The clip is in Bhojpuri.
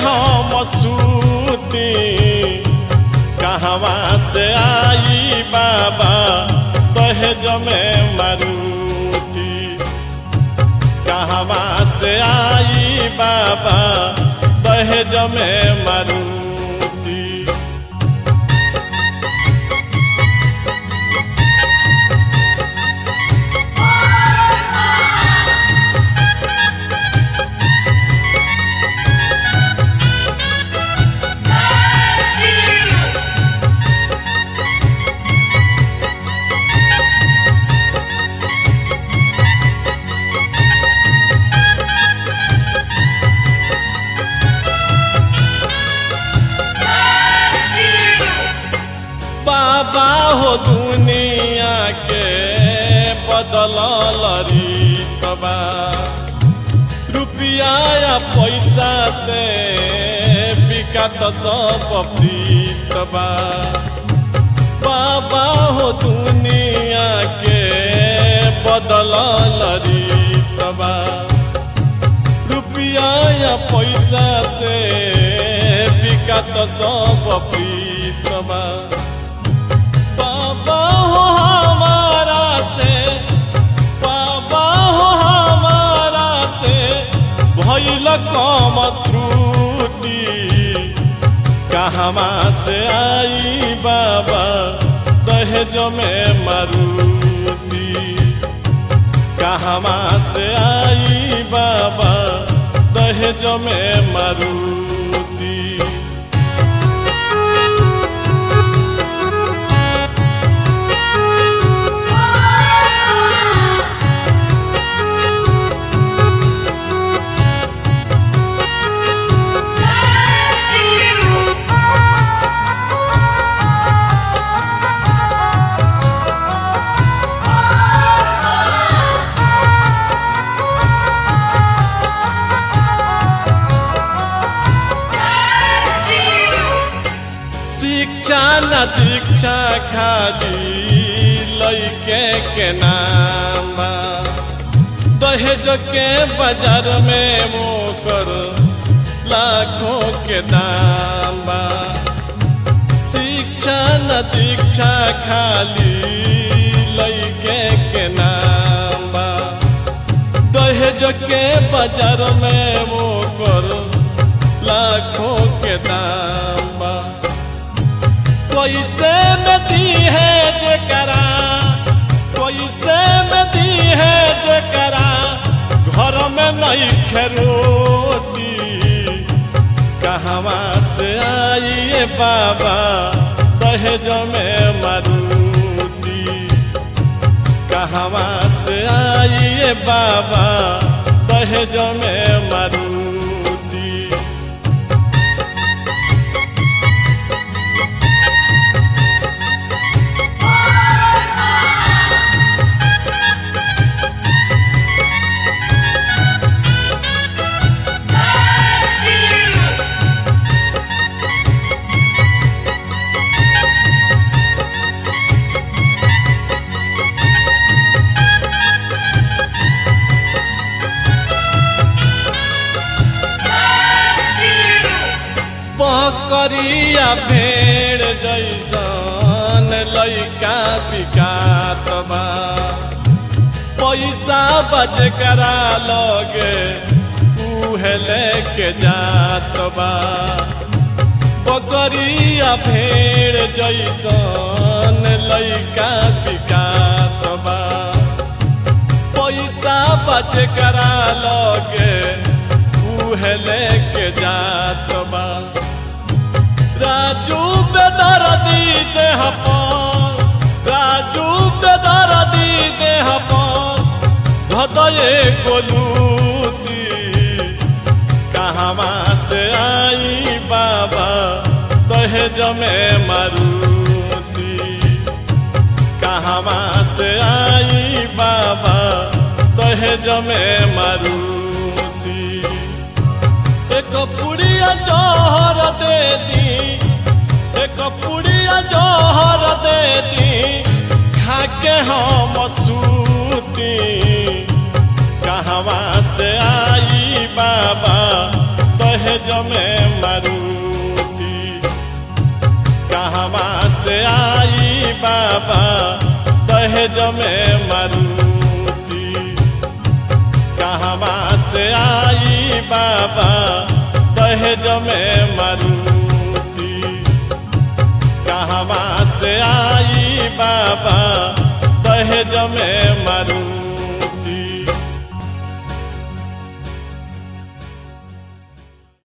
हम सूती कहवा से आई बाबा दहेज में मारुति कहवा से आई बाबा दहेज में मारुति बाबा हो दुनिया के बदल रीतबा रुपया या पैसा से बिकत सब प्रीतबा बाबा हो दुनिया के बदल रीतबा रुपया या पैसा से बिकत सब प्रीतबा बाबा हो हमारा से बाबा हो हमारा से भैल कम त्रुटि कहवा से आई बाबा दहेज में मारुति कहवा से आई बाबा दहेज में मारुति शिक्षा न दीक्षा खाली लैके के नाम बा। दहेज के बाजार में मोकर लाखों के दाम बा शिक्षा न दीक्षा खाली लैके के नाम बा दहेज के बाजार में मोकर लाखों के दाम बा कैसे में दी है जकरा कैसे में दी है जकरा घर में नहीं खेरोती कहवा से आइए बाबा दहेज में मारुति कहवा से आइए बाबा दहेज में मारुति बकरिया भेड़ जैसन लैका बिकात बा पैसा बच करा लगे उहे लेके जात बा बकरिया भेड़ जैसन लैका बिकात बा पैसा बच करा लगे उहे लेके जात बा राजू बेदर्दी देह पर राजू बेदर्दी देह पर भदये गोलूती कहवा से आई बाबा दहेज में मारुति कहवा से आई बाबा दहेज में मारुति एक पुड़िया जौहर दे दी एक पुड़िया जौहर दे दी खाके हम सूती कहवा से आई बाबा दहेज में बाबा दहेज में मारुति कहवा से आई बाबा दहेज में मारुति कहवा से आई बाबा दहेज में